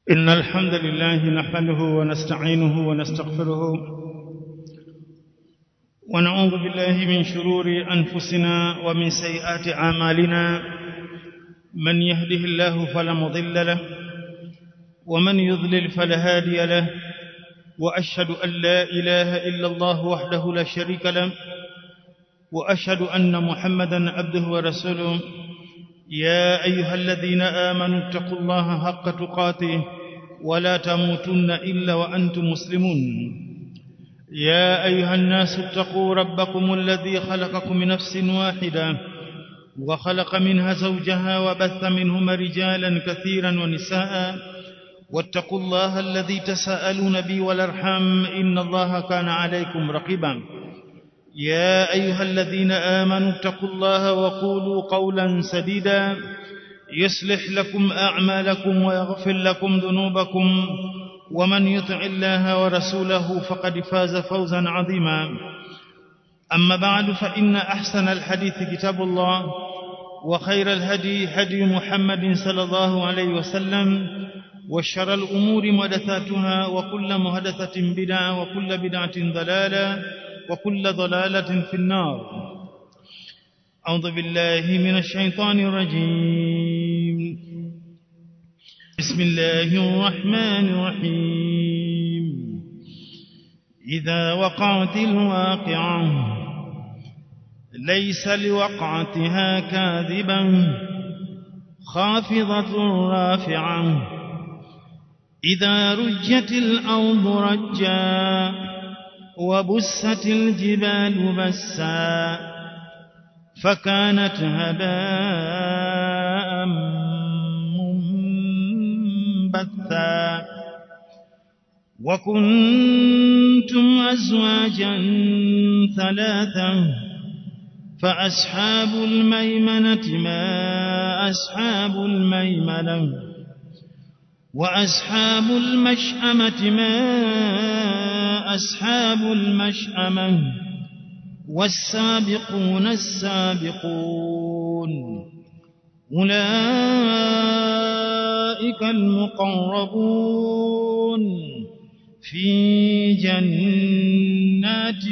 إن الحمد لله نحمده ونستعينه ونستغفره ونعوذ بالله من شرور أنفسنا ومن سيئات أعمالنا من يهده الله فلا مضل له ومن يضلل فلا هادي له وأشهد أن لا إله إلا الله وحده لا شريك له وأشهد أن محمدا عبده ورسوله يا أيها الذين آمنوا اتقوا الله حق تقاته ولا تموتن إلا وأنتم مسلمون يا أيها الناس اتقوا ربكم الذي خلقكم من نفس واحدة وخلق منها زوجها وبث منهما رجالا كثيرا ونساء واتقوا الله الذي تساءلون به والارحام إن الله كان عليكم رقيبا يا أيها الذين آمنوا اتقوا الله وقولوا قولا سديدا يصلح لكم أعمالكم ويغفر لكم ذنوبكم ومن يطع الله ورسوله فقد فاز فوزا عظيما أما بعد فإن أحسن الحديث كتاب الله وخير الهدي هدي محمد صلى الله عليه وسلم وشر الأمور محدثاتها وكل محدثة بدعة وكل بدعة ضلالة وكل ضلالة في النار أعوذ بالله من الشيطان الرجيم بسم الله الرحمن الرحيم إذا وقعت الواقعة ليس لوقعتها كاذبا خافضة رافعة إذا رجت الأرض رجا وبست الجبال بسا فكانت هباء منبثا وكنتم أزواجا ثلاثا فأصحاب الميمنة ما أصحاب الميمنة وأصحاب المشأمة ما أصحاب المشأمة والسابقون السابقون أولئك المقربون في جنات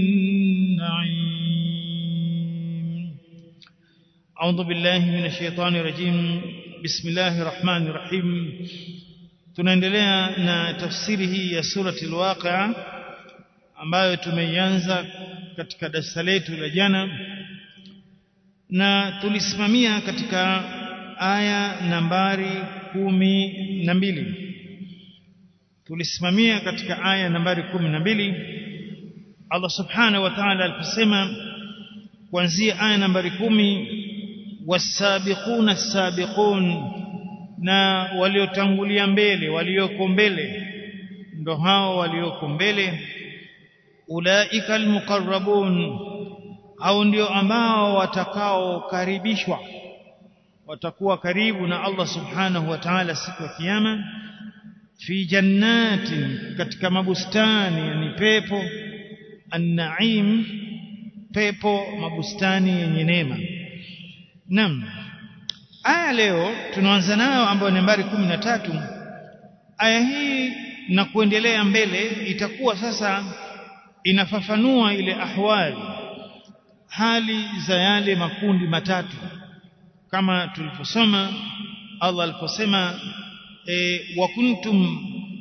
النعيم أعوذ بالله من الشيطان الرجيم بسم الله الرحمن الرحيم tunaendelea na tafsiri hii ya surati al-Waqi'a ambayo tumeianza katika darasa letu la jana na tulisimamia katika aya nambari kumi na mbili tulisimamia katika aya nambari kumi na mbili Allah subhanahu wa ta'ala aliposema kuanzia aya nambari kumi wasabiquna as-sabiqun na waliotangulia mbele walioko mbele ndo hao walioko mbele ulaika almuqarrabun au ndio ambao watakaokaribishwa watakuwa karibu na Allah subhanahu wa ta'ala siku ya kiyama fi jannatin katika mabustani yani pepo an-na'im pepo mabustani yenye neema Naam. Aya leo tunaanza nayo ambayo ni nambari kumi na tatu. Aya hii na kuendelea mbele itakuwa sasa inafafanua ile ahwali hali za yale makundi matatu kama tulivyosoma Allah aliposema e, wa kuntum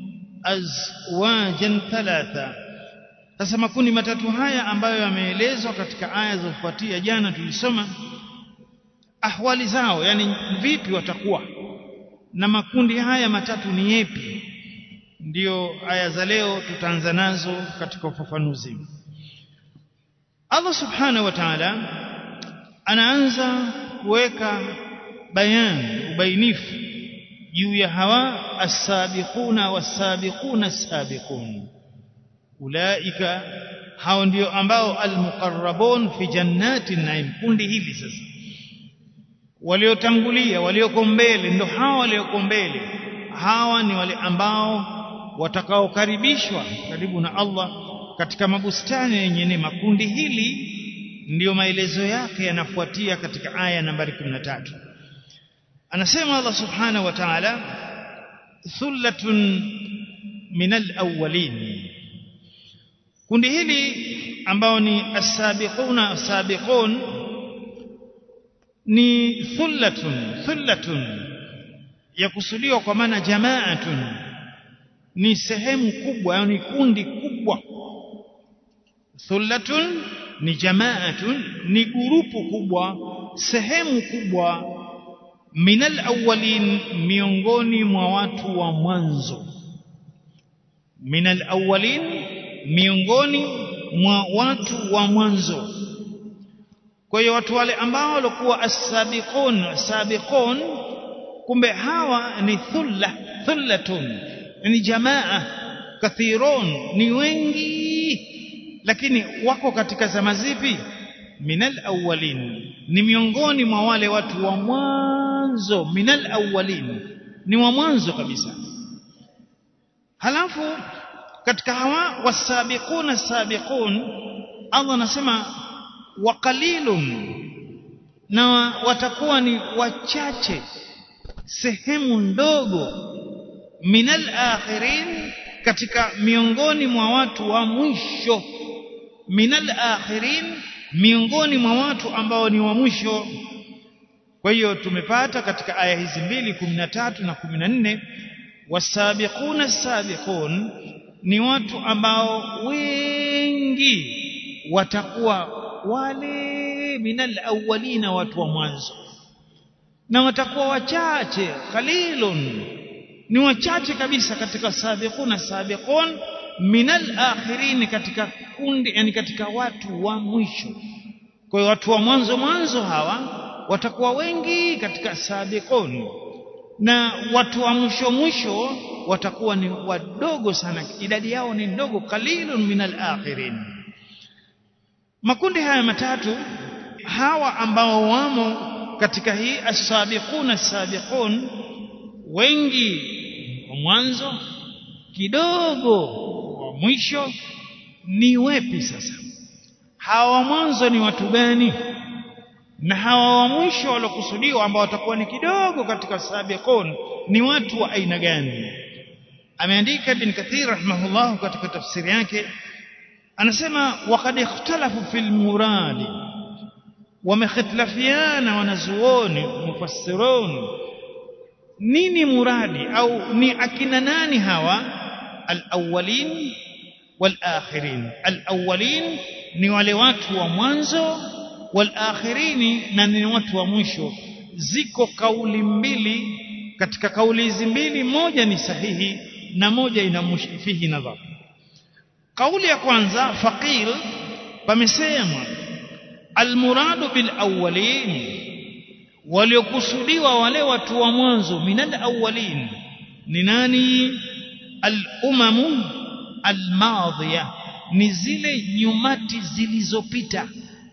azwajan thalatha sasa makundi matatu haya ambayo yameelezwa katika aya zilizofuatia jana tulisoma ahwali zao yani vipi watakuwa na makundi haya matatu ni yepi ndiyo aya za leo tutaanza nazo katika ufafanuzi Allah subhanahu wa ta'ala anaanza kuweka bayan ubainifu juu ya hawa as-sabiquna was-sabiquna as-sabiqun ulaika hao ndio ambao al-muqarrabun fi jannatin naim kundi hili sasa waliotangulia walioko mbele ndo hawa walioko mbele hawa ni wale ambao watakaokaribishwa karibu na Allah katika mabustani yenye neema kundi hili ndiyo maelezo yake yanafuatia katika aya nambari 13 anasema Allah subhanahu wa ta'ala thullatun min alawwalin kundi hili ambao ni as-sabiquna as-sabiqun ni thullatun thullatun yakusudiwa kwa maana jamaatun ni sehemu kubwa yani kundi kubwa thullatun ni jamaatun ni gurupu kubwa sehemu kubwa minal awwalin miongoni mwa watu wa mwanzo minal awwalin miongoni mwa watu wa mwanzo kwa hiyo watu wale ambao walikuwa as-sabiqun sabiqun kumbe hawa ni thulla thullatun ni jamaa kathirun ni wengi lakini wako katika zama zipi minal awwalin ni miongoni mwa wale watu wa mwanzo minal awwalin ni wa mwanzo kabisa halafu katika hawa wasabiquna sabiqun Allah anasema wa qalilun na watakuwa ni wachache sehemu ndogo minal akhirin katika miongoni mwa watu wa mwisho minal akhirin miongoni mwa watu ambao ni wa mwisho kwa hiyo tumepata katika aya hizi mbili 13 na 14 wasabiquna sabiqun ni watu ambao wengi watakuwa wale minal awwalina watu wa mwanzo na watakuwa wachache qalilun ni wachache kabisa katika sabiquna sabiqun minal akhirin katika kundi yani katika watu wa mwisho kwa hiyo watu wa mwanzo mwanzo hawa watakuwa wengi katika sabiqun na watu wa mwisho mwisho watakuwa ni wadogo sana idadi yao ni ndogo qalilun minal akhirin makundi haya matatu hawa ambao wamo katika hii as-sabiqun as-sabiqun wengi wa mwanzo kidogo wa mwisho ni wepi sasa hawa wa mwanzo ni watu gani na hawa wa mwisho waliokusudiwa ambao watakuwa ni kidogo katika sabiqun ni watu wa aina gani ameandika ibn kathir rahimahullah katika tafsiri yake anasema waqad ikhtalafu fil muradi wamekhtalafiana wanazuoni mufassirun nini muradi au ni akina nani hawa alawwalin walakhirin alawwalin ni wale watu wa mwanzo walakhirini na ni watu wa mwisho ziko kauli mbili katika kauli hizi mbili moja ni sahihi na moja ina fihi nadhar kauli ya kwanza faqil pamesema almuradu bil awwalin waliokusudiwa wale watu wa mwanzo minal awwalin ni nani al umamu al madhiya ni zile nyumati zilizopita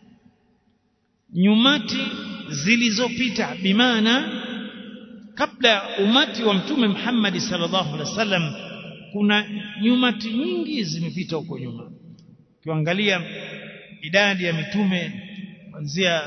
nyumati zilizopita bimaana kabla umati wa mtume Muhammad sallallahu alaihi wasallam kuna nyumati nyingi zimepita huko nyuma ukiangalia idadi ya mitume kuanzia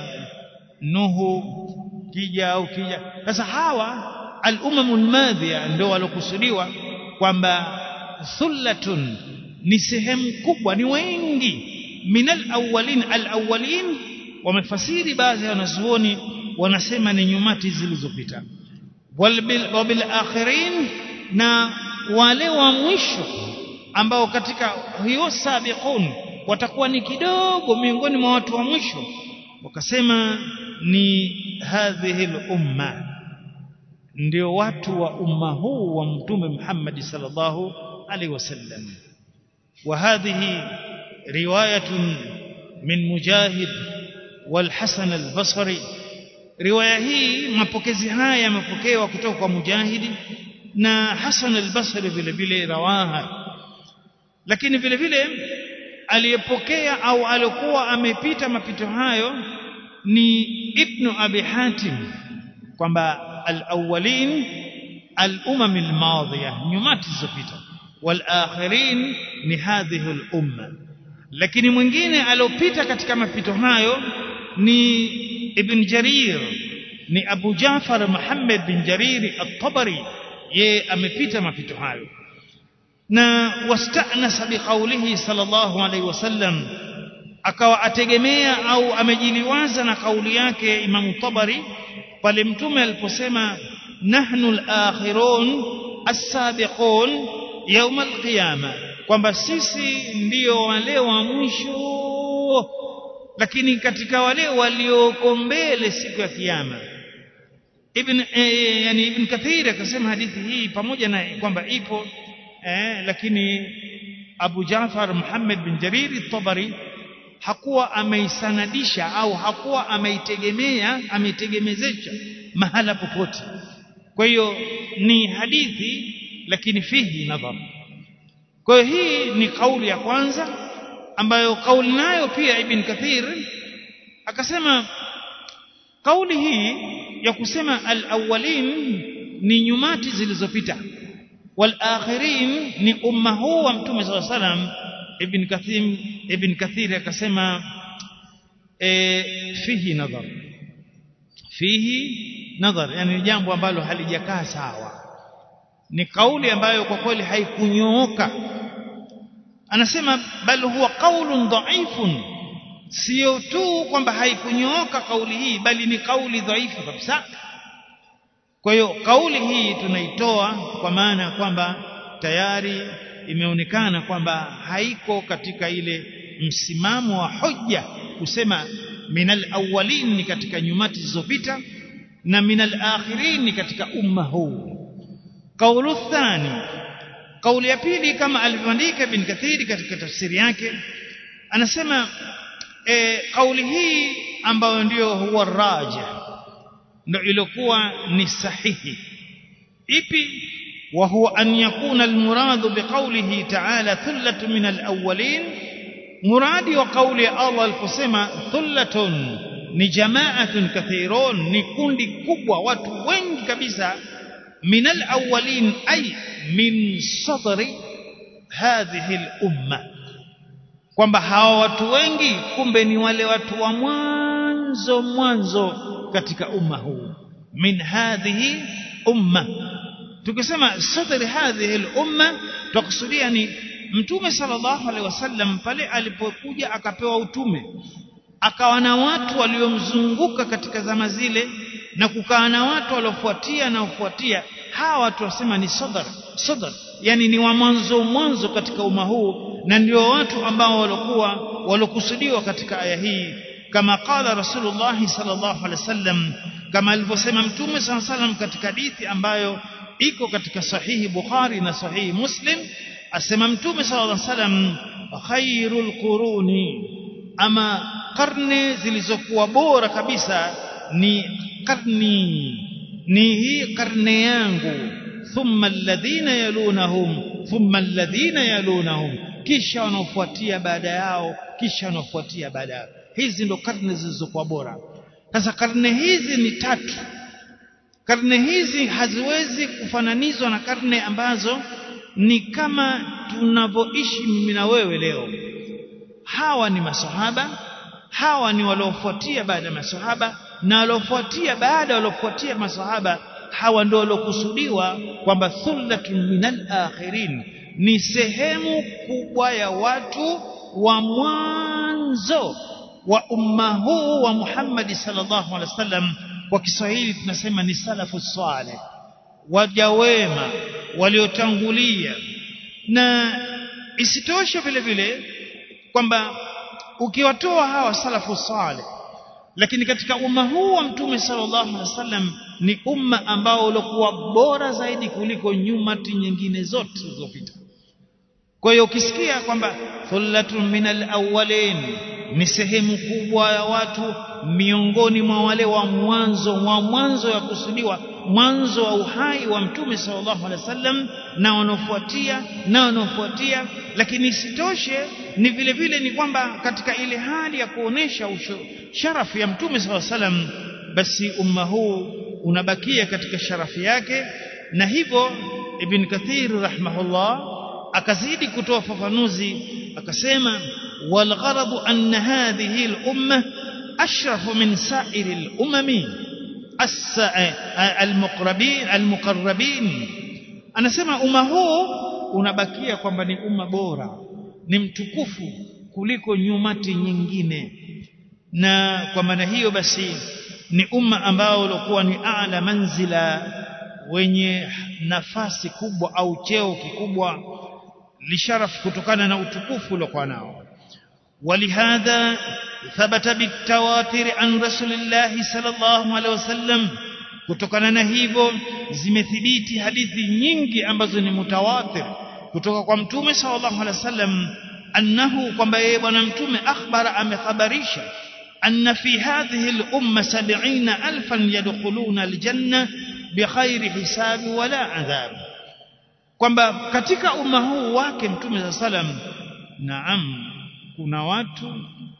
Nuhu kija au kija sasa hawa al-umamul madhiya ndio walokusudiwa kwamba thullatun ni sehemu kubwa ni wengi minal awwalin al-awwalin wamefasiri baadhi ya wanazuoni wanasema ni nyumati zilizopita wabil akhirin na wale wa mwisho ambao katika hiyo sabiqun watakuwa ni kidogo miongoni mwa watu wa mwisho wakasema ni hadhihi umma ndio watu wa umma huu wa mtume Muhammad sallallahu alaihi wasallam wa hadhihi riwayatun min mujahid والحسن البصري riwaya hii mapokezi haya yamepokewa kutoka kwa mujahidi na Hasan al-Basri vile vile rawaha lakini vile vile aliyepokea au alikuwa amepita mapito hayo ni Ibn Abi Hatim kwamba al-awwalin al-umam al-madhiya nyumati zilizopita wal-akhirin ni hadhihi al-umma lakini mwingine aliopita katika mapito hayo ni Ibn Jarir ni Abu Jafar Muhammad bin Jarir at-Tabari yeye amepita mapito hayo na wastanasa biqaulihi sallallahu alaihi wasallam akawa ategemea au amejiliwaza na kauli yake Imam Tabari pale mtume aliposema nahnu al-akhirun as-sabiqun yawm al-qiyama kwamba sisi ndio wale wa mwisho lakini katika wale walioko mbele siku ya kiyama ibn eh, yani ibn kathir akasema hadithi hii pamoja na kwamba ipo eh, lakini Abu Jafar Muhammad bin Jarir at-Tabari hakuwa ameisanadisha au hakuwa ameitegemea ameitegemezesha mahala popote kwa hiyo ni hadithi lakini fihi nadhar kwa hiyo hii ni kauli ya kwanza ambayo kauli nayo pia Ibn Kathir akasema kauli hii ya kusema al-awwalin ni nyumati zilizopita wal-akhirin ni umma huu wa mtume sallallahu alaihi wasallam ibn Kathir ibn Kathir akasema e, fihi nadhar fihi nadhar yani jambo ambalo halijakaa sawa ni kauli ambayo kwa kweli haikunyooka anasema bal huwa qaulun dhaifun sio tu kwamba haikunyooka kauli hii bali ni kauli dhaifu kabisa kwa hiyo kauli hii tunaitoa kwa maana kwamba tayari imeonekana kwamba haiko katika ile msimamo wa hoja kusema minal awwalin ni katika nyumati zilizopita na minal akhirin ni katika umma huu kaulu thani kauli ya pili kama alivyoandika bin kathiri katika tafsiri yake anasema e, kauli hii ambayo ndiyo huwa raja ndio ilikuwa ni sahihi ipi وهو أن يكون المراد بقوله تعالى ثلة من الأولين مراد وقول الله الفسمة ثلة ni jamaatun kathirun ni kundi kubwa watu wengi kabisa min alawwalin ay min sadri hadhihi al-umma kwamba hawa watu wengi kumbe ni wale watu wa mwanzo mwanzo katika umma huu min hadhihi umma tukisema sadri hadhihi al-umma tukusudia ni mtume sallallahu alaihi wasallam pale alipokuja akapewa utume akawa na watu waliomzunguka katika zama zile na kukaa na watu waliofuatia na kufuatia hawa watu wasema ni sadr sadr yani ni wa mwanzo mwanzo katika umma huu na ndio watu ambao walikuwa walokusudiwa katika aya hii kama qala rasulullah sallallahu alaihi wasallam kama alivyosema mtume sallallahu alaihi wasallam katika hadithi ambayo iko katika sahihi Bukhari na sahihi Muslim asema mtume sallallahu alaihi wasallam khairul quruni ama karne zilizokuwa bora kabisa ni karni ni hii karne yangu thumma alladhina yalunahum thumma alladhina yalunahum kisha wanaofuatia baada yao kisha wanaofuatia baada yao hizi ndo karne zilizokuwa bora sasa karne hizi ni tatu karne hizi haziwezi kufananizwa na karne ambazo ni kama tunavyoishi mimi na wewe leo hawa ni masahaba hawa ni waliofuatia baada ya masahaba na waliofuatia baada waliofuatia masahaba hawa ndio waliokusudiwa kwamba thullatun minal akhirin ni sehemu kubwa ya watu wa mwanzo wa umma huu wa Muhammad sallallahu alaihi wasallam kwa Kiswahili tunasema ni salafu saleh waja wema waliotangulia na isitoshe vile vile kwamba ukiwatoa hawa salafu saleh lakini katika umma huu wa mtume sallallahu alaihi wasallam ni umma ambao ulikuwa bora zaidi kuliko nyumati nyingine zote zilizopita kwa hiyo ukisikia kwamba thullatun minal awwalin ni sehemu kubwa ya watu miongoni mwa wale wa mwanzo wa mwanzo ya kusudiwa mwanzo wa uhai wa mtume sallallahu alaihi wasallam na wanaofuatia na wanaofuatia lakini isitoshe ni vile vile ni kwamba katika ile hali ya kuonesha sharafu ya mtume sallallahu alaihi wasallam basi umma huu unabakia katika sharafu yake na hivyo ibn kathir rahimahullah akazidi kutoa fafanuzi akasema والغرض أن هذه الأمة أشرف من سائر الأمم المقربين المقربين anasema umma huu unabakia kwamba ni umma bora ni mtukufu kuliko nyumati nyingine na kwa maana hiyo basi ni umma ambao ulikuwa ni ala manzila wenye nafasi kubwa au cheo kikubwa lisharaf kutokana na utukufu uliokuwa nao ولهذا ثبت بالتواتر عن رسول الله صلى الله عليه وسلم kutokana na hivyo zimethibiti hadithi nyingi ambazo ni mutawatir kutoka kwa mtume sallallahu alaihi wasallam annahu kwamba yeye bwana mtume akhbara amekhabarisha anna fi hadhihi al-umma 70000 yadkhuluna al-janna bighairi hisabi wala adhab kwamba katika umma huu wake mtume sallallahu alaihi wasallam naam kuna watu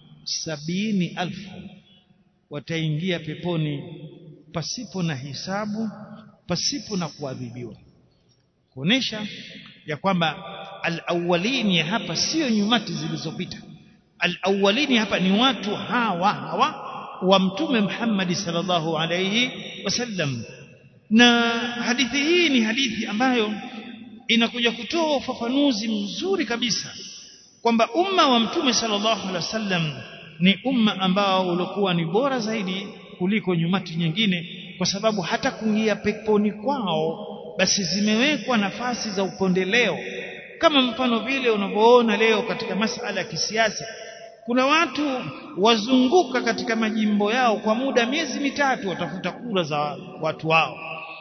sabini alfu wataingia peponi pasipo na hisabu pasipo na kuadhibiwa kuonesha ya kwamba alawalini hapa sio nyumati zilizopita alawalini hapa ni watu hawa hawa wa mtume Muhammad sallallahu alayhi wasallam na hadithi hii ni hadithi ambayo inakuja kutoa ufafanuzi mzuri kabisa kwamba umma wa mtume sallallahu alaihi wasallam ni umma ambao ulikuwa ni bora zaidi kuliko nyumati nyingine kwa sababu hata kuingia peponi kwao basi zimewekwa nafasi za upendeleo kama mfano vile unavyoona leo katika masala ya kisiasa kuna watu wazunguka katika majimbo yao kwa muda miezi mitatu watafuta kura za watu wao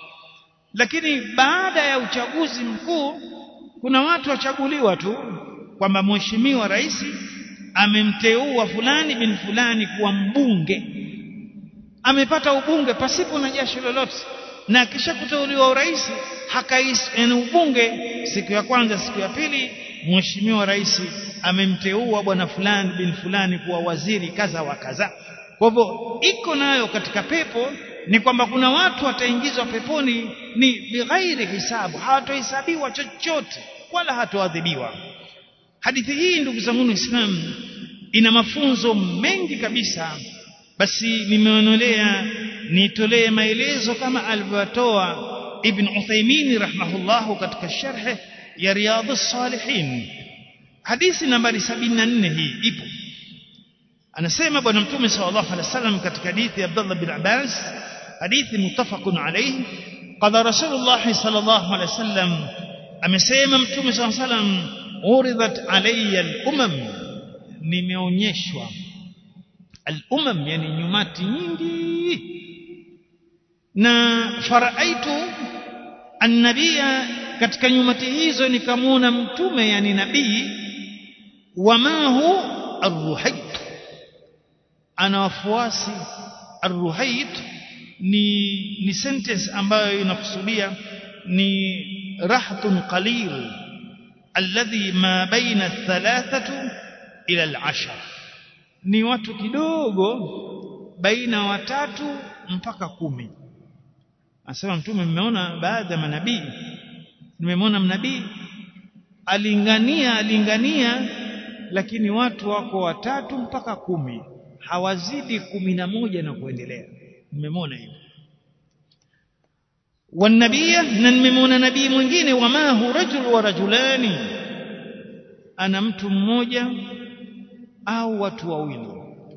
lakini baada ya uchaguzi mkuu kuna watu wachaguliwa tu kwamba mheshimiwa rais amemteua fulani bin fulani kuwa mbunge amepata ubunge pasipo na jasho lolote na akisha kuteuliwa urais hakais yani ubunge siku ya kwanza siku ya pili mheshimiwa rais amemteua bwana fulani bin fulani kuwa waziri kaza wa kaza kwa hivyo iko nayo katika pepo ni kwamba kuna watu wataingizwa peponi ni bighairi hisabu hawatohesabiwa chochote wala hatoadhibiwa hadithi hii ndugu zangu Islam ina mafunzo mengi kabisa basi nimeonelea nitolee maelezo kama alivyotoa Ibn Uthaymeen rahimahullah katika sharh ya Riyadhus Salihin hadithi nambari 74 hii ipo anasema bwana mtume sallallahu alaihi wasallam katika hadithi ya Abdullah bin Abbas hadithi muttafaqun alayhi qala rasulullah sallallahu alaihi wasallam amesema mtume sallallahu alaihi wasallam uridhat alayya al-umam nimeonyeshwa al-umam yani nyumati nyingi na faraaitu annabia katika nyumati hizo nikamwona mtume yani nabii wamahu arruhait ana wafuasi arruhait ni ni sentence ambayo inakusudia ni rahtun qalil alladhi ma baina thalathatu ila al-ashar ni watu kidogo baina watatu mpaka kumi anasema mtume mmeona baadhi ya manabii nimemwona mnabii alingania alingania lakini watu wako watatu mpaka kumi hawazidi kumi na moja na kuendelea nimemwona hivyo والنبي نممون نبي mwingine wamahu rajul wa rajulani ana mtu mmoja au watu wawili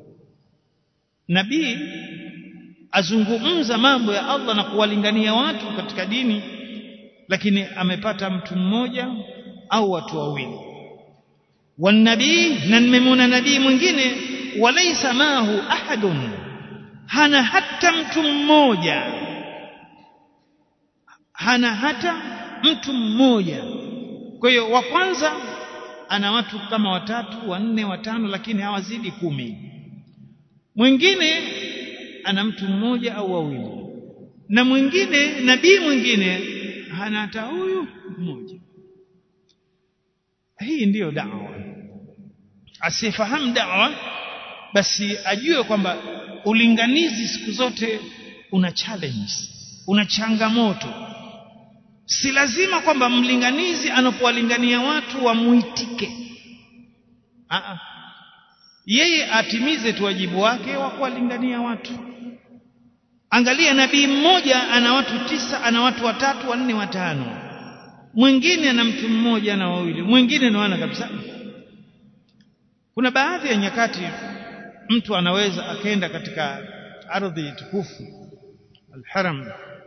nabii azungumza mambo ya Allah na kuwalingania watu katika dini lakini amepata mtu mmoja au watu wawili wanabii na nimemwona nabii mwingine walaysa mahu ahadun hana hata mtu mmoja hana hata mtu mmoja kwa hiyo wa kwanza ana watu kama watatu wanne watano lakini hawazidi kumi mwingine ana mtu mmoja au wawili na mwingine nabii mwingine hana hata huyu mmoja hii ndiyo dawa asifahamu dawa basi ajue kwamba ulinganizi siku zote una challenge una changamoto si lazima kwamba mlinganizi anapowalingania watu wamuitike Aa. yeye atimize tu wajibu wake wa kuwalingania watu angalia nabii mmoja ana watu tisa ana watu watatu wanne watano mwingine ana mtu mmoja na wawili mwingine na wana kabisa kuna baadhi ya nyakati mtu anaweza akaenda katika ardhi tukufu alharam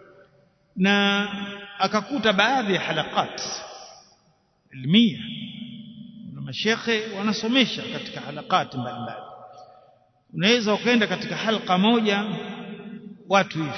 na akakuta baadhi ya halakat ilmia na mashekhe wanasomesha katika halakati mbalimbali unaweza ukaenda katika halqa moja watu hivi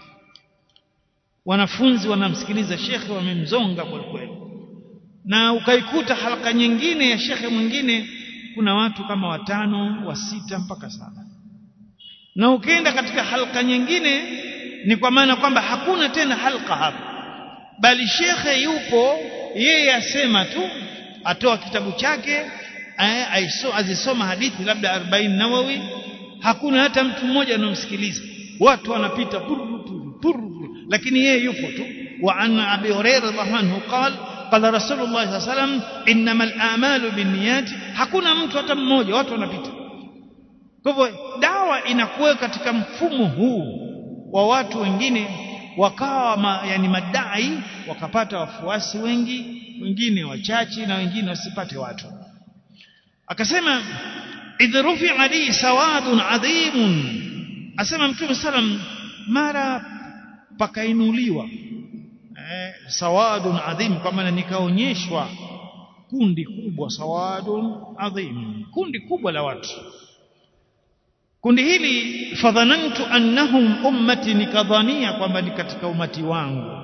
wanafunzi wanamsikiliza shekhe wamemzonga kwa kweli na ukaikuta halqa nyingine ya shekhe mwingine kuna watu kama watano wa sita mpaka saba na ukienda katika halqa nyingine ni kwa maana kwamba hakuna tena halqa hapo bali shekhe yupo yeye asema tu atoa kitabu chake azisoma hadithi labda 40 nawawi hakuna hata mtu mmoja anamsikiliza watu wanapita puru puru puru lakini yeye yupo tu wa an abi hurairah radhiallahu anhu qala qala rasulullah sallallahu alayhi wasallam innamal a'malu binniyat hakuna mtu hata mmoja watu wanapita kwa hivyo dawa inakuwa katika mfumo huu wa watu wengine wakawa ma, yani madai wakapata wafuasi wengi wengine wachache na wengine wasipate watu akasema idh rufi'a li sawadun adhimun asema mtume salam mara pakainuliwa eh, sawadun adhim kwa maana nikaonyeshwa kundi kubwa sawadun adhim kundi kubwa la watu kundi hili fadhanantu annahum ummati nikadhania kwamba ni katika umati wangu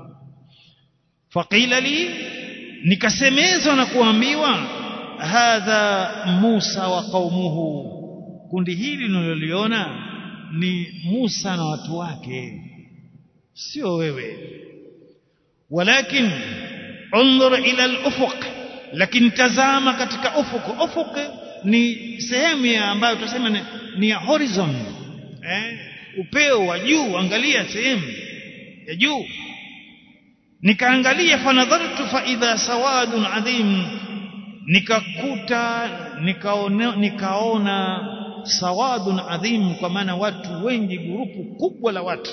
faqila li nikasemezwa na kuambiwa hadha Musa wa qaumuhu kundi hili ninaloliona ni Musa na watu wake sio wewe walakin unzur ila al-ufuq lakini tazama katika ufuq ufuq ni sehemu ya ambayo tunasema ni, ni ya horizon eh upeo wa juu angalia sehemu ya juu nikaangalia fanadhartu fa idha sawadun adhim nikakuta nikaona nikaona sawadun adhim kwa maana watu wengi grupu kubwa la watu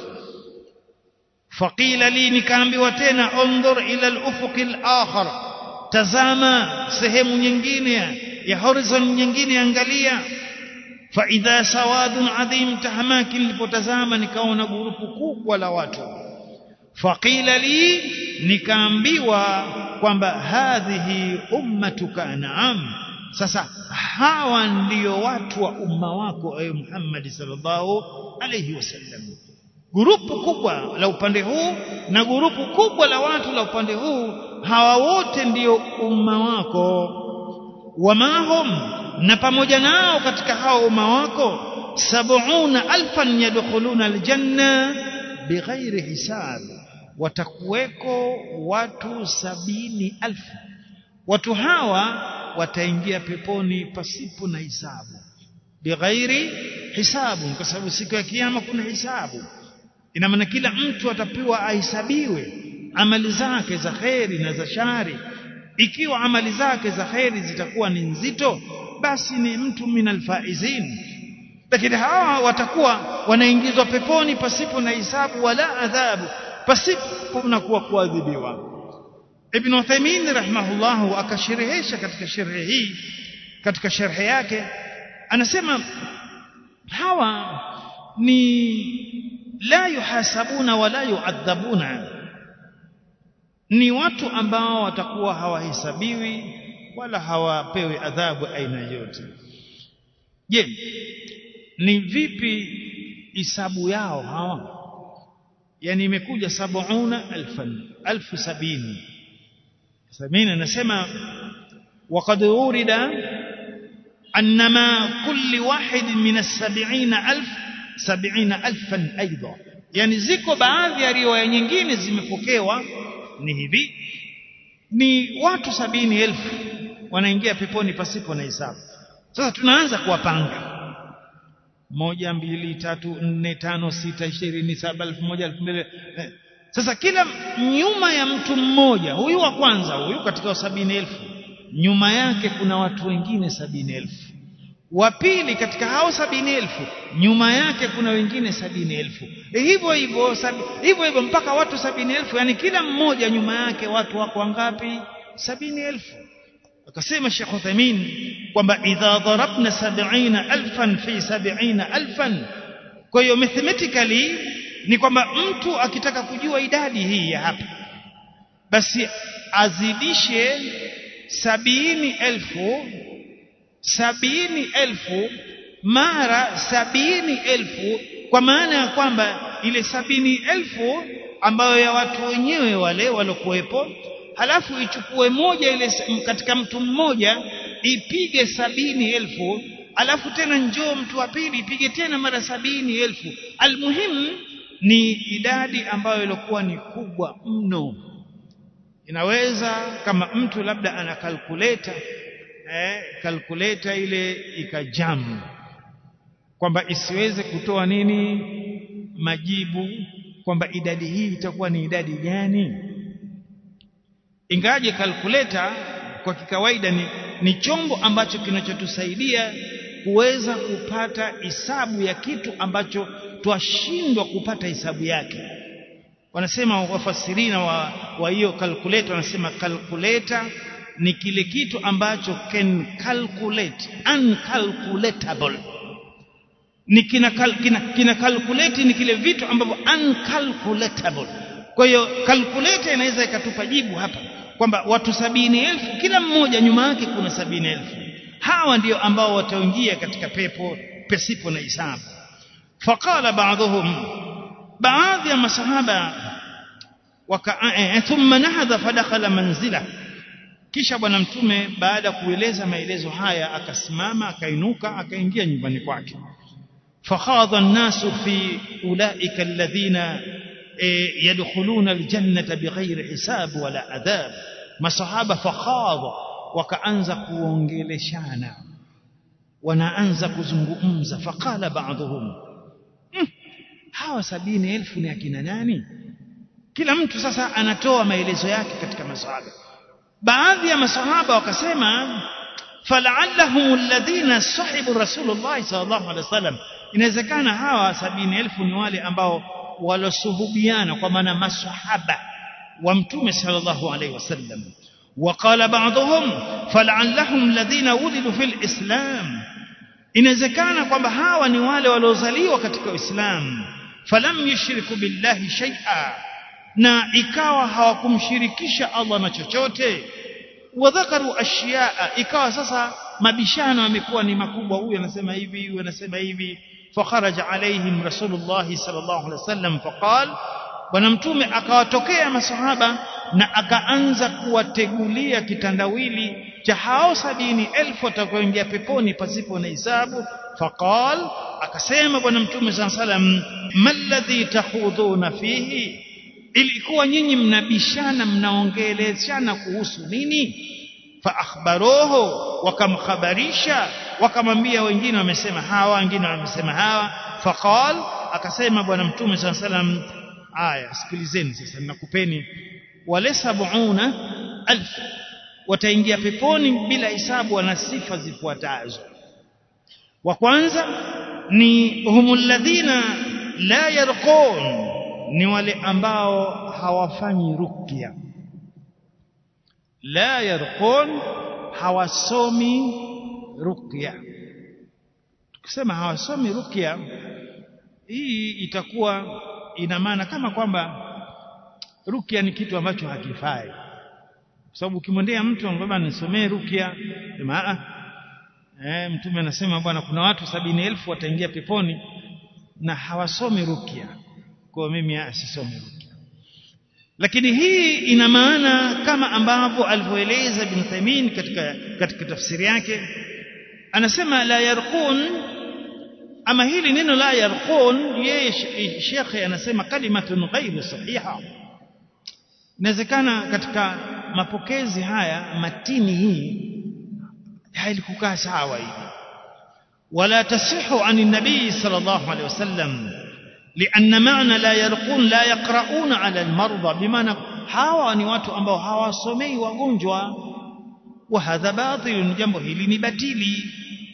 faqila li nikaambiwa tena undhur ila al-ufuq al-akhar tazama sehemu nyingine ya horizon nyingine angalia fa idha sawadun adhim tahamaki nilipotazama nikaona grupu kubwa la watu faqila li nikaambiwa kwamba hadhihi ummatuka naam sasa hawa ndio watu wa umma wako ewe Muhammad sallallahu alayhi wasallam grupu kubwa la upande huu na grupu kubwa la watu la upande huu hawa wote ndio umma wako wamahum na pamoja nao katika hao umma wako sab'una alfan yadkhuluna aljanna bighairi hisab watakuweko watu sabini alfu watu hawa wataingia peponi pasipo na hisabu bighairi hisabu kwa sababu siku ya kiyama kuna hisabu ina maana kila mtu atapewa ahesabiwe amali zake za kheri na za shari ikiwa amali zake za kheri zitakuwa ni nzito basi ni mtu minal faizin lakini hawa watakuwa wanaingizwa peponi pasipo na hisabu wala adhabu pasipo na kuwa kuadhibiwa Ibn Uthaymeen rahimahullah akasherehesha katika sharhi hii katika sharhi yake anasema hawa ni la yuhasabuna wala yuadhabuna ni watu ambao watakuwa hawahesabiwi wala hawapewi adhabu aina yote je ni vipi hisabu yao hawa yani imekuja sabuna alfan alfu sabini sabini anasema وقد ورد أنما كل واحد من السبعين ألف سبعين ألفا أيضا يعني ziko baadhi ya riwaya nyingine zimepokewa ni hivi ni watu sabini elfu wanaingia peponi pasipo na hisabu sasa tunaanza kuwapanga moja mbili tatu nne tano sita ishirini saba elfu moja elfu mbili sasa kila nyuma ya mtu mmoja huyu wa kwanza huyu katika sabini elfu nyuma yake kuna watu wengine sabini elfu wa pili katika hao sabini elfu nyuma yake kuna wengine sabini elfu hivyo hivyo hivyo hivyo mpaka watu sabini elfu yani kila mmoja nyuma yake watu wako wangapi sabini elfu akasema Sheikh Uthaymeen kwamba idha darabna sab'ina alfan fi sab'ina alfan kwa hiyo mathematically ni kwamba mtu akitaka kujua idadi hii ya hapa basi azidishe sabini elfu sabini elfu mara sabini elfu kwa maana ya kwamba ile sabini elfu ambayo ya watu wenyewe wale walokuwepo halafu ichukue moja ile katika mtu mmoja ipige sabini elfu alafu tena njoo mtu wa pili ipige tena mara sabini elfu almuhimu ni idadi ambayo ilikuwa ni kubwa mno inaweza kama mtu labda ana kalkuleta eh, kalkuleta ile ikajamu kwamba isiweze kutoa nini majibu kwamba idadi hii itakuwa ni idadi gani ingaje kalkuleta kwa kikawaida ni, ni chombo ambacho kinachotusaidia kuweza kupata hisabu ya kitu ambacho twashindwa kupata hisabu yake wanasema wafasirina wa wa hiyo calculator wanasema calculator ni kile kitu ambacho can calculate uncalculatable ni kina, kina, kina calculate ni kile vitu ambavyo uncalculatable kwa hiyo calculator inaweza ikatupa jibu hapa kwamba watu sabini elfu kila mmoja nyuma yake kuna sabini elfu hawa ndio ambao wataingia katika pepo pasipo na hisabu faqala ba'dhum baadhi ya masahaba waka thumma nahadha fadakhala manzila kisha bwana mtume baada ya kueleza maelezo haya akasimama akainuka akaingia nyumbani kwake fakhadha an-nasu fi ulaika alladhina yadkhuluna aljannata bighairi hisab wala adhab masahaba fakhadha wakaanza kuongeleshana wanaanza kuzungumza faqala ba'dhum hawa sabini elfu ni akina nani kila mtu sasa anatoa maelezo yake katika masahaba baadhi ya masahaba wakasema fala'allahum alladhina sahibu rasulullah sallallahu alaihi wasallam inawezekana hawa sabini elfu ni wale ambao walosuhubiana kwa maana masahaba wa mtume sallallahu alaihi wasallam وقال بعضهم فلعلهم الذين ولدوا في الإسلام inawezekana kwamba hawa ni wale waliozaliwa katika Uislamu falam yushriku billahi shay'a na ikawa hawakumshirikisha Allah na chochote wadhakaru ashiyaa ikawa sasa mabishano yamekuwa ni makubwa huyu anasema hivi huyu anasema hivi fakharaja alaihim rasulullah sallallahu alaihi wasallam faqal bwana mtume akawatokea masahaba na akaanza kuwategulia kitandawili cha hao sabini elfu watakaoingia peponi pasipo na hisabu faqal akasema bwana mtume saa salam malladhi tahudhuna fihi ilikuwa nyinyi mnabishana mnaongeleshana kuhusu nini faakhbaruhu wakamkhabarisha wakamwambia wengine wamesema hawa wengine wamesema hawa faqal akasema bwana mtume saa salam aya sikilizeni sasa nakupeni wale sabuna alf wataingia peponi bila hisabu wana sifa zifuatazo wa kwanza ni humul ladhina la yarqun ni wale ambao hawafanyi ruqya la yarqun hawasomi ruqya tukisema hawasomi ruqya hii itakuwa ina maana kama kwamba ruqya ni kitu ambacho hakifai kwa sababu ukimwendea mtu ambaye nisomee ruqya sema eh mtume anasema bwana kuna watu sabini elfu wataingia peponi na hawasomi ruqya kwa mimi asisomi ruqya lakini hii ina maana kama ambavyo alivyoeleza Ibn Taymin katika katika tafsiri yake anasema la yarqun ama hili neno la yarqun yeye shekhe anasema kalimatun ghairu sahiha inawezekana katika mapokezi haya matini hii hailikukaa sawa hivi wala tasihu an nabii sallallahu alaihi wasallam لأن معنى لا يرقون لا يقرؤون على المرضى بمعنى hawa ni watu ambao hawasomei wagonjwa wa hadha batil jambo hili ni batili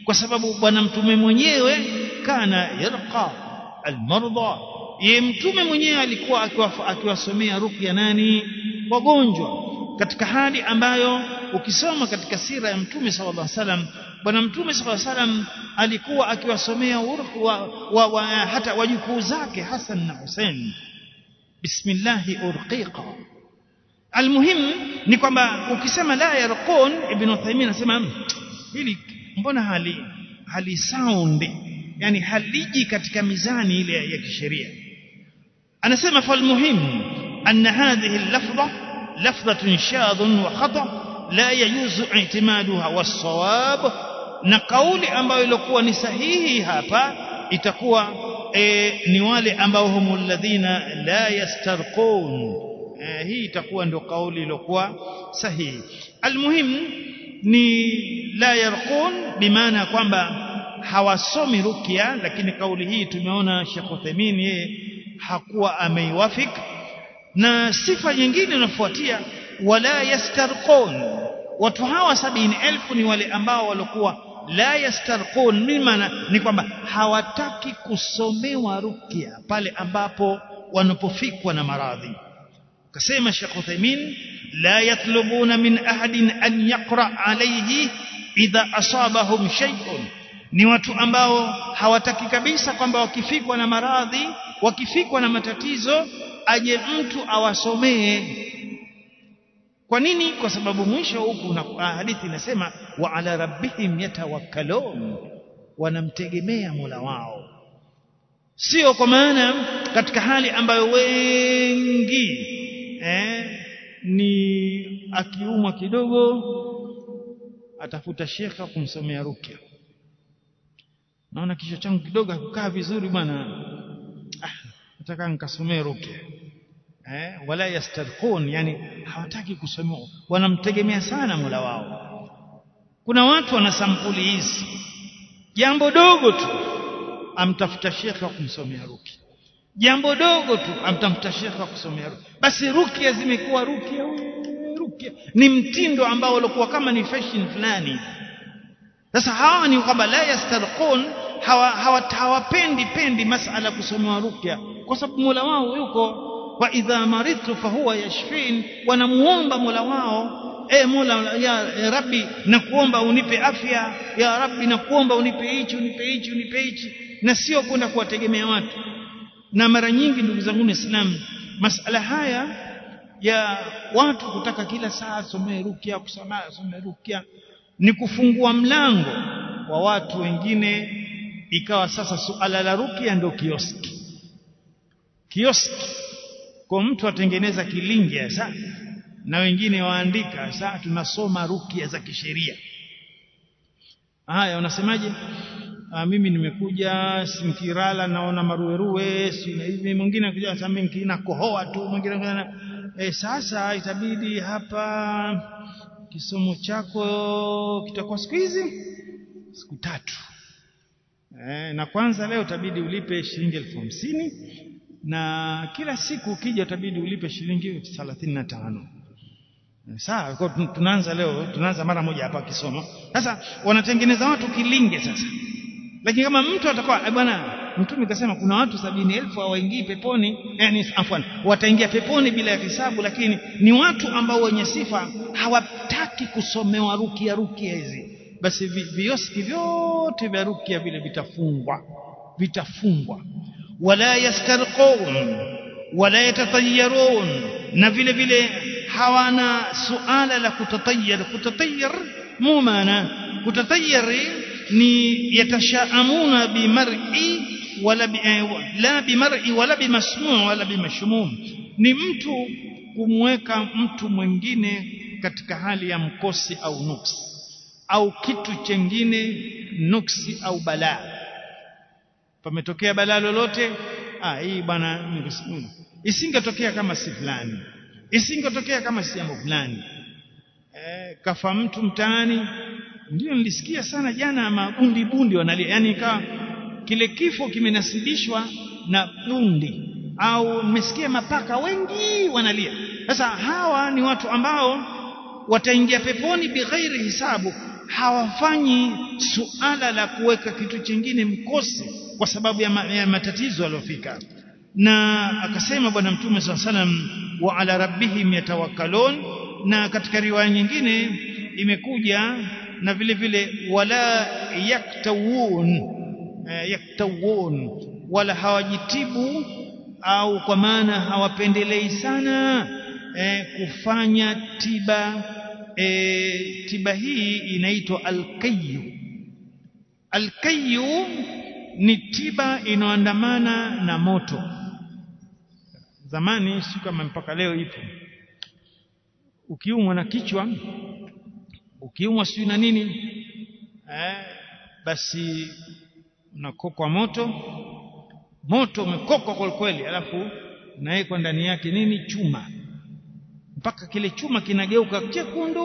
kwa sababu bwana mtume mwenyewe kana yarqa almarda ye mtume mwenyewe alikuwa akiwasomea ruqya nani wagonjwa katika hali ambayo ukisoma katika sira ya mtume sallallahu alaihi wasallam bwana mtume sallallahu alaihi wasallam alikuwa akiwasomea wa, wa, wa, hata wajukuu zake Hassan na Hussein bismillahi urqiqa almuhim ni kwamba ukisema la yarqun ibn Uthaymeen anasema hili mbona hali hali sound yani haliji katika mizani ile ya kisheria anasema falmuhim anna hadhihi al-lafdha lafdhatun shadhun wa khata la yajuzu i'timaduha was-sawab na kauli ambayo ilikuwa ni sahihi hapa itakuwa e, ni wale ambao humul ladhina la yastarqun e, hii itakuwa ndio kauli iliyokuwa sahihi almuhim ni la yarqun bimaana kwamba hawasomi rukia lakini kauli hii tumeona Sheikh Uthaymeen yeye hakuwa ameiwafik na sifa nyingine inafuatia wala yastarqun watu hawa sabini elfu ni wale ambao walikuwa la yastarqun ni maana ni kwamba hawataki kusomewa rukia pale ambapo wanapofikwa na maradhi kasema Sheikh Uthaymeen la yatlubuna min ahadin an yaqra alayhi idha asabahum shay'un ni watu ambao hawataki kabisa kwamba wakifikwa na maradhi wakifikwa na matatizo aje mtu awasomee kwa nini kwa sababu mwisho huku na hadithi inasema wa ala rabbihim yatawakkalun wanamtegemea Mola wao sio kwa maana katika hali ambayo wengi eh, ni akiumwa kidogo atafuta shekha kumsomea rukia naona kichwa changu kidogo hakukaa vizuri bwana ah nataka nikasomee rukia eh, wala yastarqun yani hawataki kusomewa wanamtegemea sana Mola wao kuna watu wana sampuli hizi jambo dogo tu amtafuta shekha kumsomea ruki jambo dogo tu amtafuta shekha kusomea ruki basi rukia zimekuwa rukia rukia ni mtindo ambao ulikuwa kama ni fashion fulani sasa hawa ni kwamba la yastarqun hawapendi hawa, pendi masala kusomewa rukia kwa sababu Mola wao yuko wa idha maridtu fahuwa yashfin wanamuomba Mola wao e Mola ya Rabbi nakuomba unipe afya ya Rabbi nakuomba unipe hichi unipe hichi unipe hichi na sio kwenda kuwategemea watu na mara nyingi ndugu zangu Waislamu masala haya ya watu kutaka kila saa somee rukia kusoma somee rukia ni kufungua mlango wa watu wengine ikawa sasa suala la rukia ndio kioski kioski kwa mtu atengeneza kilingi sasa na wengine waandika sasa tunasoma rukia za kisheria haya unasemaje mimi nimekuja simkirala naona maruweruwe si hivi mwingine anakuja sasa mimi kina kohoa tu mwingine e, sasa itabidi hapa kisomo chako kitakuwa siku hizi siku tatu e, na kwanza leo itabidi ulipe shilingi elfu hamsini na kila siku ukija utabidi ulipe shilingi 35 sawa kwa tunaanza leo tunaanza mara moja hapa kisomo sasa wanatengeneza watu kilinge sasa lakini kama mtu atakuwa bwana mtume kasema kuna watu sabini elfu hawaingii peponi yani afwan wataingia peponi bila ya hisabu lakini ni watu ambao wenye sifa hawataki kusomewa rukia rukia hizi basi vioski vyote vya rukia vile vitafungwa vitafungwa wala yastarqun wala yatatayarun na vile vile hawana suala la kutatayar kutatayar mu maana kutatayari ni yatashaamuna bimar'i wala bi, eh, la bimar'i wala bimasmu' wala bimashmum ni mtu kumweka mtu mwingine katika hali ya mkosi au nuksi au kitu chengine nuksi au balaa pametokea balaa lolote ah hii bwana isingetokea kama si fulani isingetokea kama si jambo fulani eh, kafa mtu mtaani ndio nilisikia sana jana mabundi bundi wanalia yani ikawa kile kifo kimenasibishwa na bundi au nimesikia mapaka wengi wanalia sasa hawa ni watu ambao wataingia peponi bighairi hisabu hawafanyi suala la kuweka kitu chingine mkosi kwa sababu ya, ma, ya matatizo aliyofika na akasema bwana mtume saa salam wa ala rabbihim yatawakkalun na katika riwaya nyingine imekuja na vile vile wala yaktawun eh, yaktawun wala hawajitibu au kwa maana hawapendelei sana eh, kufanya tiba eh, tiba hii inaitwa alkayu alkayu ni tiba inayoandamana na moto zamani si kama mpaka leo ipo ukiumwa na kichwa ukiumwa sijui na nini eh, basi unakokwa moto moto umekokwa kwa kweli alafu unawekwa ndani yake nini chuma mpaka kile chuma kinageuka chekundu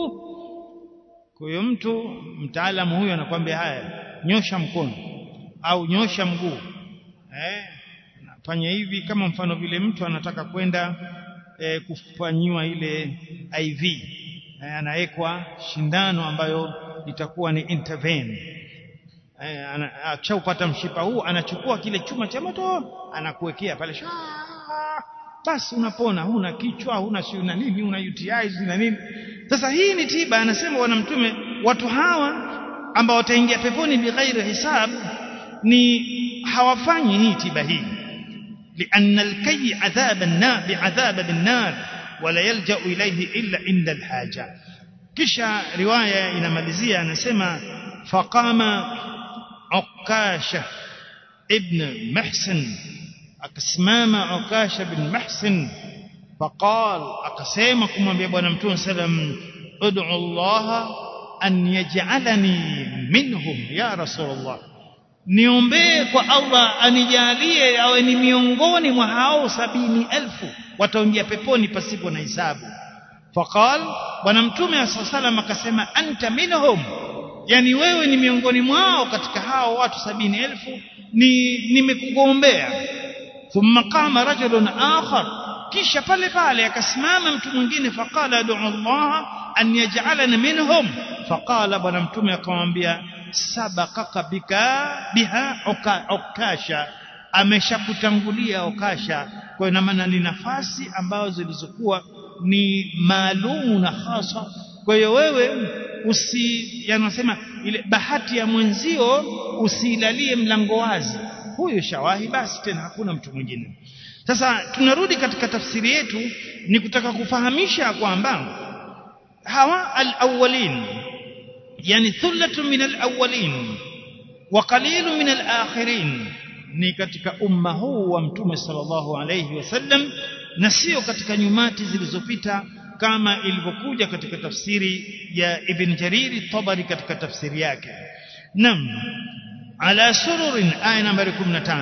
kwa hiyo mtu mtaalamu huyo anakwambia haya nyosha mkono au nyosha mguu eh fanya hivi kama mfano vile mtu anataka kwenda eh, kufanyiwa ile IV eh, anawekwa shindano ambayo itakuwa ni intervene eh, akishaupata mshipa huu anachukua kile chuma cha moto anakuwekea pale Shaa! basi unapona huna kichwa huna si na nini una UTIs na nini sasa hii ni tiba anasema bwana mtume watu hawa ambao wataingia peponi bighairi hisab ni hawafanyi hii tiba hii لأن الكي عذاب النار بعذاب بالنار ولا يلجأ إليه إلا عند الحاجة kisha riwaya inamalizia anasema faqama ukasha ibn muhsin akasimama ukasha ibn muhsin faqal akasema kumwambia bwana mtume sallam ud'u Allah an yaj'alani minhum ya rasulullah niombee kwa Allah anijalie awe ni miongoni mwa hao sabini elfu wataingia peponi pasipo na hisabu faqal bwana mtume sallam akasema anta minhum yani wewe ni miongoni mwao katika hao watu sabini elfu ni nimekugombea thumma qama rajulun akhar kisha pale pale akasimama mtu mwingine faqala du Allah an yaj'alana minhum faqala bwana mtume akamwambia sabaqaka bika biha ukasha ameshakutangulia ukasha kwa ina maana ni nafasi ambazo zilizokuwa ni maalumu na hasa kwa hiyo wewe usi yanasema ile bahati ya mwenzio usilalie mlango wazi huyo shawahi basi tena hakuna mtu mwingine sasa tunarudi katika tafsiri yetu ni kutaka kufahamisha kwamba hawa al-awwalin yani thullatu min al-awwalin wa qalilun min al-akhirin ni katika umma huu wa mtume sallallahu alayhi wasallam na sio katika nyumati zilizopita kama ilivyokuja katika tafsiri ya Ibn Jariri Tabari katika tafsiri yake nam ala sururin aya nambari 15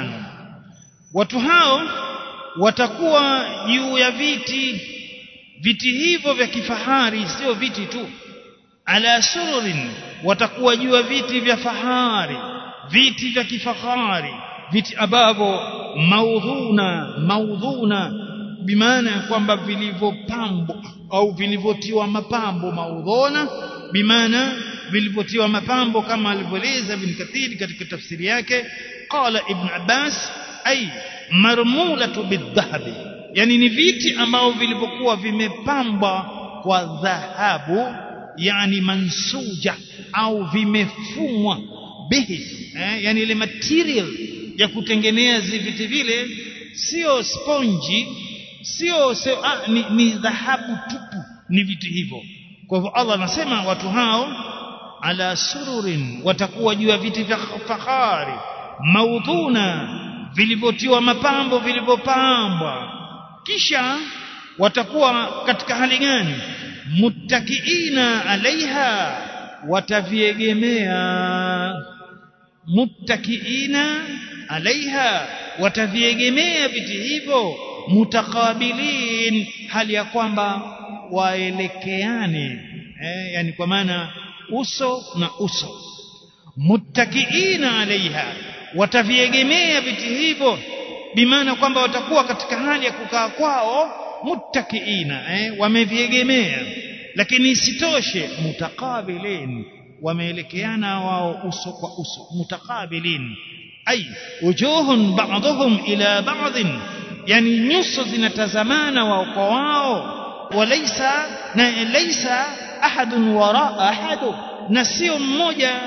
watu hao watakuwa juu ya viti viti hivyo vya kifahari sio viti tu ala sururin watakuwa juu ya viti vya fahari viti vya kifahari viti ambavyo maudhuna maudhuna bimaana ya kwamba vilivyopambwa au vilivyotiwa mapambo maudhuna bimaana vilivyotiwa mapambo kama alivyoeleza Ibn Kathir katika tafsiri yake qala Ibn Abbas ay marmulatu bidhahabi yani ni viti ambao vilivyokuwa vimepambwa kwa dhahabu yani mansuja au vimefumwa bihi eh, yani ile material ya kutengeneza viti vile sio sponji sio ah, ni, ni dhahabu tupu ni viti hivyo kwa hivyo Allah anasema watu hao ala sururin watakuwa juu ya viti vya fahari maudhuna vilivyotiwa mapambo vilivyopambwa kisha watakuwa katika hali gani muttakiina alaiha wataviegemea muttakiina alaiha wataviegemea viti hivyo mutakabilin hali ya kwamba waelekeane eh, yani kwa maana uso na uso muttakiina alaiha wataviegemea viti hivyo bimaana kwamba watakuwa katika hali ya kukaa kwao muttakiina eh, wameviegemea lakini isitoshe mutakabilin wameelekeana wao uso kwa uso mutakabilin ay wujuhun ba'dhum ila ba'dhin yani nyuso zinatazamana wao kwa wao walaysa na laysa ahadun wara ahadu na sio mmoja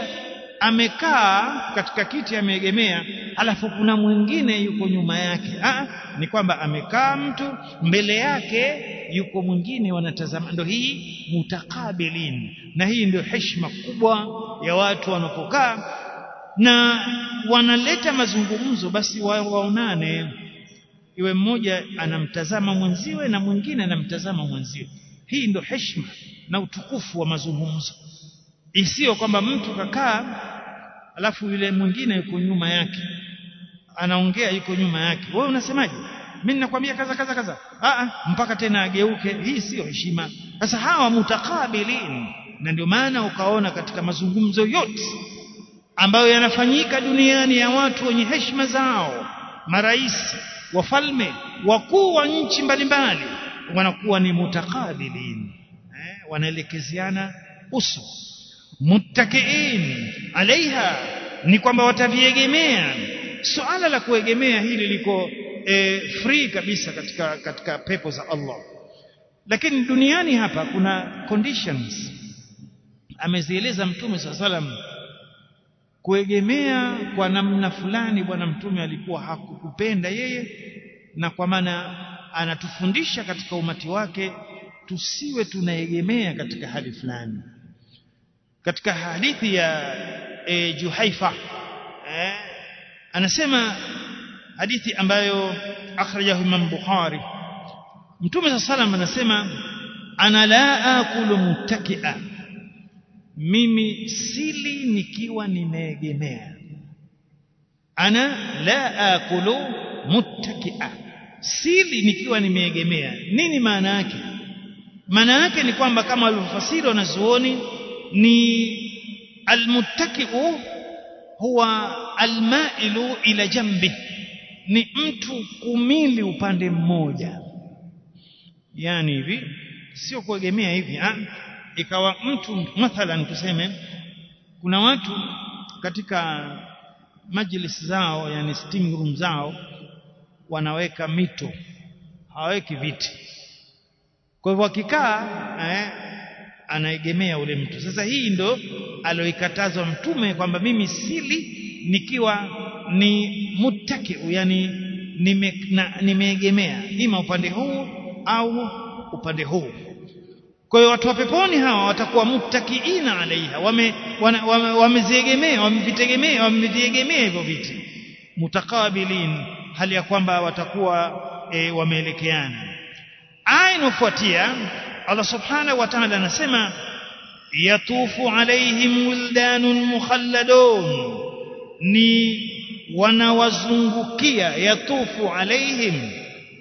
amekaa katika kiti ameegemea alafu kuna mwingine yuko nyuma yake ah ni kwamba amekaa mtu mbele yake yuko mwingine wanatazama ndio hii mutakabilin na hii ndio heshima kubwa ya watu wanapokaa na wanaleta mazungumzo basi waonane iwe mmoja anamtazama mwenziwe na mwingine anamtazama mwenziwe hii ndio heshima na utukufu wa mazungumzo isiyo kwamba mtu kakaa alafu yule mwingine yuko nyuma yake anaongea yuko nyuma yake wewe unasemaje mimi ninakwambia kaza kaza kaza a mpaka tena ageuke hii sio heshima sasa hawa mutakabilin na ndio maana ukaona katika mazungumzo yote ambayo yanafanyika duniani ya watu wenye heshima zao marais wafalme wakuu wa nchi mbalimbali wanakuwa ni mutakabilin eh, wanaelekeziana uso muttakiin alaiha ni kwamba wataviegemea suala la kuegemea hili liko e, free kabisa katika katika pepo za Allah lakini duniani hapa kuna conditions amezieleza mtume saa salam kuegemea kwa namna fulani bwana mtume alikuwa hakukupenda yeye na kwa maana anatufundisha katika umati wake tusiwe tunaegemea katika hali fulani katika hadithi ya e, Juhaifa eh, anasema hadithi ambayo akhrajahu Imam Bukhari Mtume صلى الله anasema ana la akulu muttakia mimi sili nikiwa nimeegemea ana la akulu muttakia sili nikiwa nimeegemea nini maana yake maana yake ni kwamba kama walivyofasiri wanazuoni ni almuttakiu huwa almailu ila jambi ni mtu kumili upande mmoja yani hivi sio kuegemea hivi ha? ikawa mtu mathalan tuseme kuna watu katika majlis zao yani sitting room zao wanaweka mito hawaweki viti kwa hivyo akikaa eh, anaegemea ule mtu sasa hii ndo aloikatazwa mtume kwamba mimi sili nikiwa ni muttaki yani nimeegemea nime ima upande huu au upande huu kwa hiyo watu wa peponi hawa watakuwa muttakiina alaiha wameziegemea wame, wamevitegemea wameviegemea hivyo viti mutakabilin hali ya kwamba watakuwa e, wameelekeana aya inayofuatia Allah subhanahu wa ta'ala anasema yatufu alaihim wildanun mukhalladun ni wanawazungukia yatufu alaihim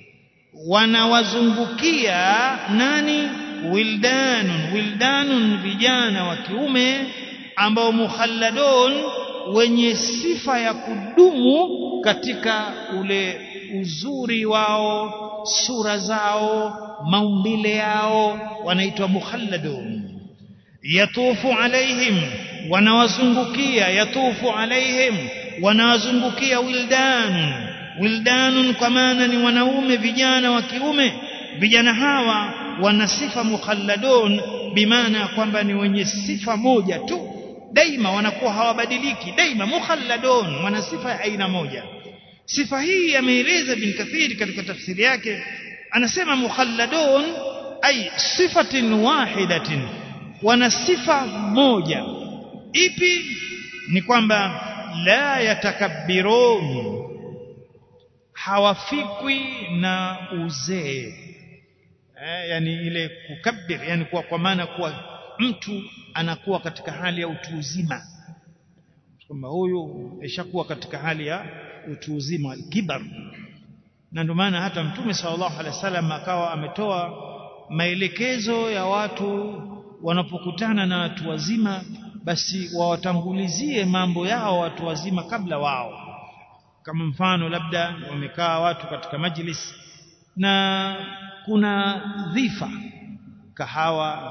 wanawazungukia nani wildanun wildanun vijana wa kiume ambao mukhalladun wenye sifa ya kudumu katika ule uzuri wao sura zao maumbile yao wanaitwa mukhalladun yatufu alaihim wanawazungukia yatufu alaihim wanawazungukia wildan wildanun kwa maana ni wanaume vijana wa kiume vijana hawa wana sifa mukhalladun bimaana kwamba ni wenye sifa moja tu daima wanakuwa hawabadiliki daima mukhalladun wana sifa ya aina moja sifa hii ameeleza bin kathiri katika tafsiri yake anasema mukhalladun ay sifatin wahidatin wana sifa moja ipi ni kwamba la yatakabbirun hawafikwi na uzee eh, yani ile kukabbir yani kwa, kwa maana kuwa mtu anakuwa katika hali ya utu uzima kwamba huyu ishakuwa katika hali ya utu uzima kibar na ndio maana hata mtume sallallahu alaihi wasallam akawa ametoa maelekezo ya watu wanapokutana na watu wazima basi wawatangulizie mambo yao watu wazima kabla wao kama mfano labda wamekaa watu katika majlis na kuna dhifa kahawa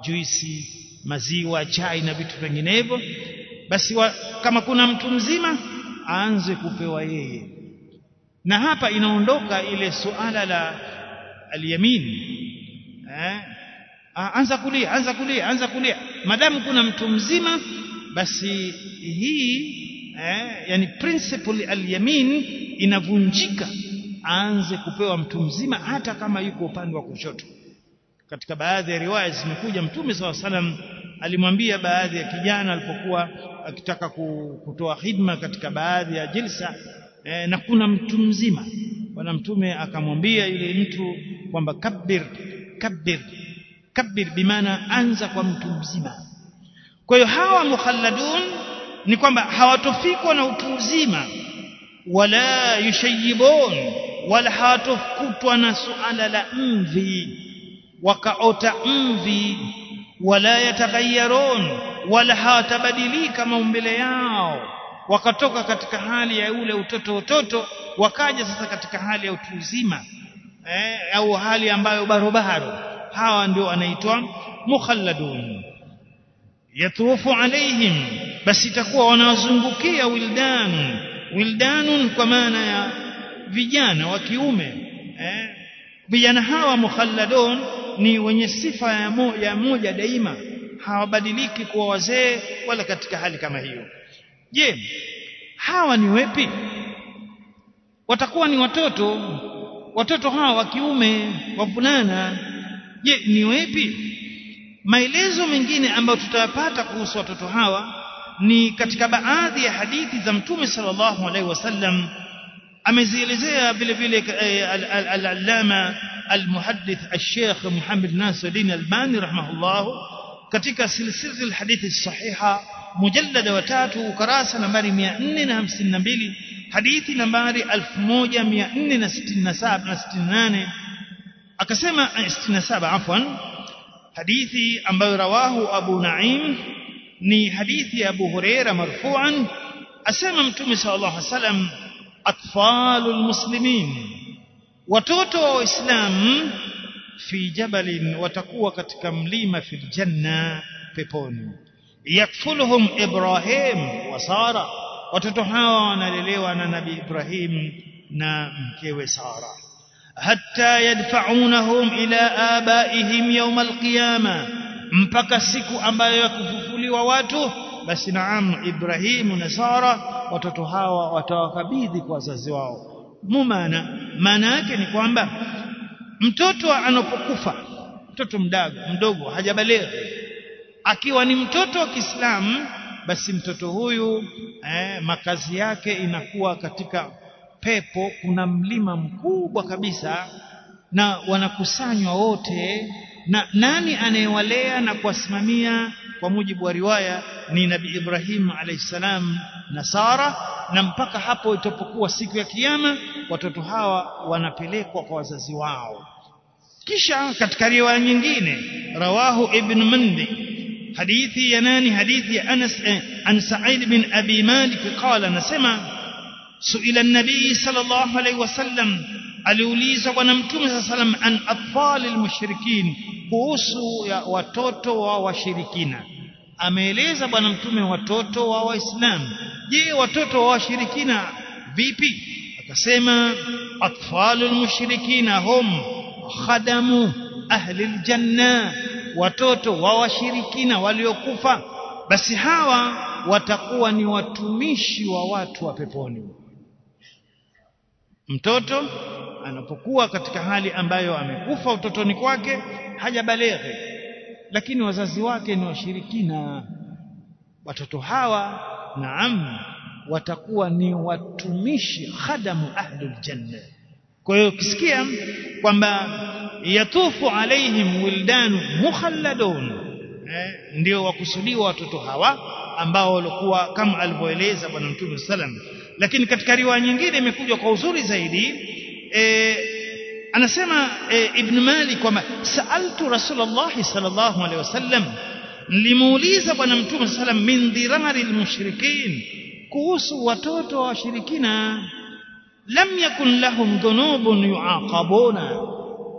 juisi maziwa chai na vitu vinginevyo basi wa, kama kuna mtu mzima aanze kupewa yeye na hapa inaondoka ile suala la alyamin eh anza kulia anza kulia anza kulia madamu kuna mtu mzima basi hii eh, yani principle alyamin inavunjika aanze kupewa mtu mzima hata kama yuko upande wa kushoto katika baadhi ya riwaya zimekuja mtume saw salam alimwambia baadhi ya kijana alipokuwa akitaka kutoa hidma katika baadhi ya jilsa eh, na kuna mtu mzima bwana mtume akamwambia yule mtu kwamba kabbir kabbir kabbir bimaana anza kwa mtu mzima kwa hiyo hawa mukhalladun ni kwamba hawatofikwa na utu uzima wala yushayibun wala hawatokutwa na suala la mvi wakaota mvi wala yataghayyarun wala hawatabadilika maumbile yao wakatoka katika hali ya ule utoto utoto wakaja sasa katika hali ya utu uzima eh, au hali ambayo barobaro hawa ndio wanaitwa mukhalladun yatufu alaihim basi itakuwa wanawazungukia wildan wildanun kwa maana ya vijana wa kiume eh, vijana hawa mukhalladun ni wenye sifa ya moja, ya moja daima hawabadiliki kuwa wazee wala katika hali kama hiyo je hawa ni wepi watakuwa ni watoto watoto hawa wa kiume wavulana je ni wepi maelezo mengine ambayo tutayapata kuhusu watoto hawa ni katika baadhi ya hadithi za mtume sallallahu alaihi wasallam amezielezea vile vile al-allama al-muhaddith al-sheikh Muhammad Nasiruddin Albani rahimahullah katika silsila al-hadithi sahiha mujallada wa tatu ukurasa nambari 452 hadithi nambari 1467 na 68 akasema 67 afwan hadithi ambayo rawahu Abu Naim ni hadithi ya Abu Huraira marfu'an asema mtume sallallahu alaihi wasallam atfalul muslimin watoto wa waislamu fi jabalin watakuwa katika mlima fil janna peponi yakfuluhum ibrahim wa sara watoto hawa wanalelewa na nabii ibrahim na mkewe sara hatta yadfa'unahum ila abaihim yawm alqiyama mpaka siku ambayo ya kufufuliwa watu basi naam ibrahimu na sara watoto hawa watawakabidhi kwa wazazi wao mumana maana yake ni kwamba mtoto anapokufa mtoto mdogo mdogo hajabalighi akiwa ni mtoto wa Kiislamu basi mtoto huyu eh, makazi yake inakuwa katika pepo kuna mlima mkubwa kabisa na wanakusanywa wote na nani anayewalea na kuwasimamia kwa mujibu wa riwaya ni Nabii Ibrahim alayhisalam na Sara na mpaka hapo itapokuwa siku ya kiyama watoto hawa wanapelekwa kwa wazazi wao kisha katika riwaya nyingine rawahu ibn Mandi hadithi ya nani hadithi ya Anas eh, an Sa'id bin Abi Malik qala nasema suila an-nabii sallallahu alayhi wasallam aliulizwa bwana mtume sallallahu alayhi wasallam an atfal al-mushrikin kuhusu ya watoto wa washirikina ameeleza bwana mtume watoto wa waislamu je watoto wa washirikina vipi akasema atfalul mushrikina hum khadamu ahli aljanna watoto wa washirikina waliokufa basi hawa watakuwa ni watumishi wa watu wa peponi mtoto anapokuwa katika hali ambayo amekufa utotoni kwake hajabaleghe lakini wazazi wake ni washirikina watoto hawa naam watakuwa ni watumishi khadamu ahlul janna kwa hiyo ukisikia kwamba yatufu alaihim wildanu mukhalladun eh, ndio wakusudiwa watoto hawa ambao walikuwa kama alivyoeleza bwana mtume sallam lakini katika riwaya nyingine imekuja kwa uzuri zaidi eh, anasema e, ibn Malik kwamba saaltu Rasulullah sallallahu alaihi wasallam nilimuuliza bwana mtume sallam min dhirari almushrikin kuhusu watoto wa washirikina lam yakun lahum dhunubun yuaqabuna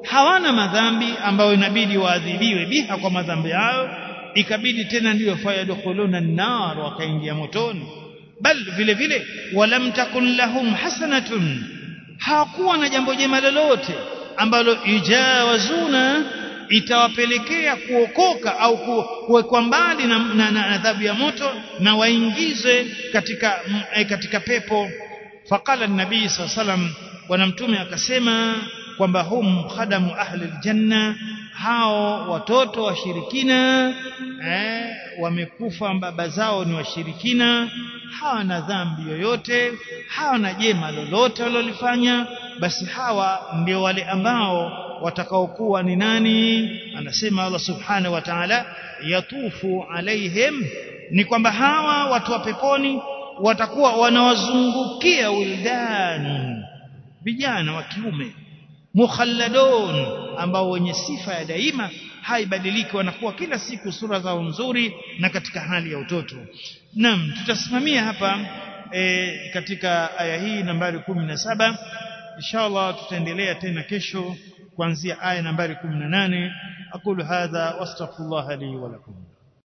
hawana madhambi ambayo inabidi waadhibiwe biha kwa madhambi yao ikabidi tena ndiyo fayadkhuluna an-nar wakaingia motoni bal vile vile walam takun lahum hasanatun hawakuwa na jambo jema lolote ambalo ijawazuna itawapelekea kuokoka au kuwekwa mbali na, na, na adhabu ya moto na waingizwe katika eh, katika pepo faqala an-nabii sallam bwana mtume akasema kwamba hum khadamu ahli aljanna hao watoto washirikina eh, wamekufa baba zao ni washirikina hawana dhambi yoyote hawana jema lolote walilofanya basi hawa ndio wale ambao watakaokuwa ni nani anasema Allah subhanahu wa ta'ala yatufu alaihim ni kwamba hawa watu wa peponi watakuwa wanawazungukia wildan vijana wa kiume mukhalladun ambao wenye sifa ya daima haibadiliki wanakuwa kila siku sura zao nzuri na katika hali ya utoto naam tutasimamia hapa e, katika aya hii nambari 17 inshallah tutaendelea tena kesho kuanzia aya nambari 18 aqulu hadha wastaghfirullah li wa lakum